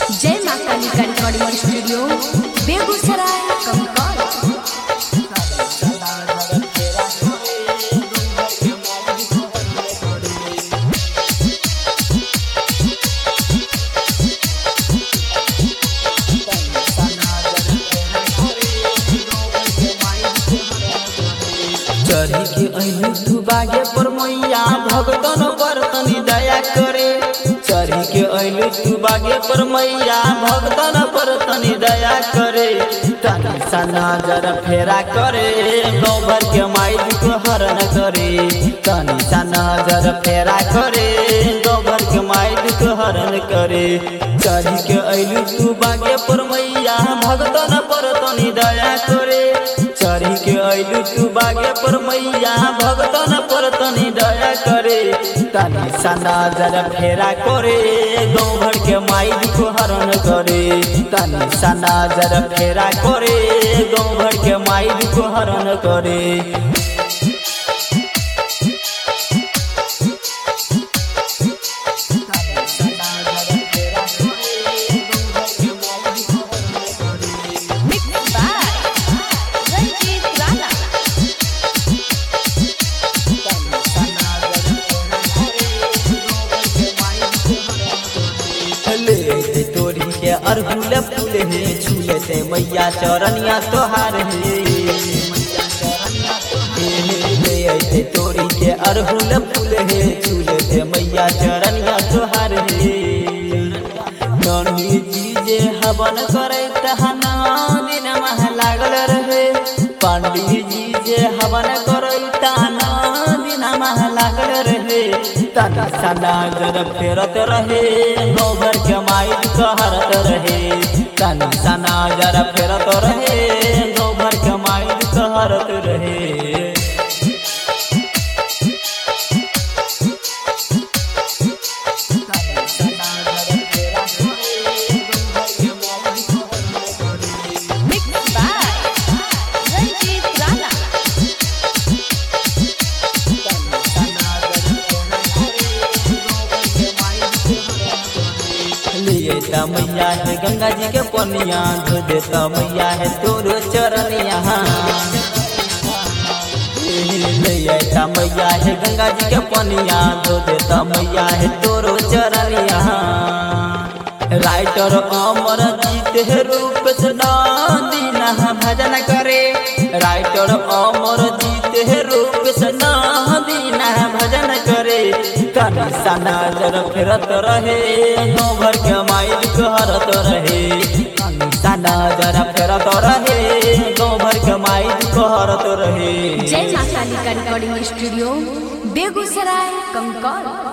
जय माता काली का रिकॉर्डिंग स्टूडियो बेगूसराय कंकाल चढ़ी के अइलू तू बागे पर मैया भगतन पर तनी दया करे चढ़ी के अइलू तू बागे पर मैया भगतन पर तनी दया करे तनी सा नजर फेरा करे गाँव भर के माई को हरण करे तनी सा नजर फेरा करे गाँव भर के माई को हरण करे चढ़ी के अइलू तू बागे पर मैया भगतन पर तनी दया करे चढ़ी के अइलू तू बागे पर मैया भगतन पर तनी दया करे तनी सा नजर फेरा करे गाँव भर के माई को हरण करे तनी सा नजर फेरा करे गाँव भर के माई को हरण करे मिक्स बाय रंजीत राणा ले तोरी के अरहुल फूल हे झूले से मैया चरनिया तोहार हे ले ऐसे तोरी के अरहुल फूल हे झूले से मैया चरनिया तोहार हे ननी जी जे हवन करे तहना दिन मह लागल रहे पंडित जी जे हवन करे तहना दिन मह लागल रहे तना सना जर फेरत रहे गोबर के माई कहरत रहे तना सना जर फेरत रहे गोबर के माई कहरत रहे मिक्स बाय रंजीत राणा लिए ता मैया है गंगा जी के पनिया धो देता मैया है तोरो चरनिया लिए ता मैया है गंगा जी के पनिया धो देता मैया है तोरो चरनिया राइटर अमर जीत है रूप से दीना भजन करे राइटर अमर जीत है रूप से दीना भजन करे तनी सा नजर फिरत रहे गाँव भर के माइल कहरत रहे तनी सा नजर फिरत रहे गाँव भर के माइल कहरत रहे जय माता काली का रिकॉर्डिंग स्टूडियो बेगूसराय कंकाल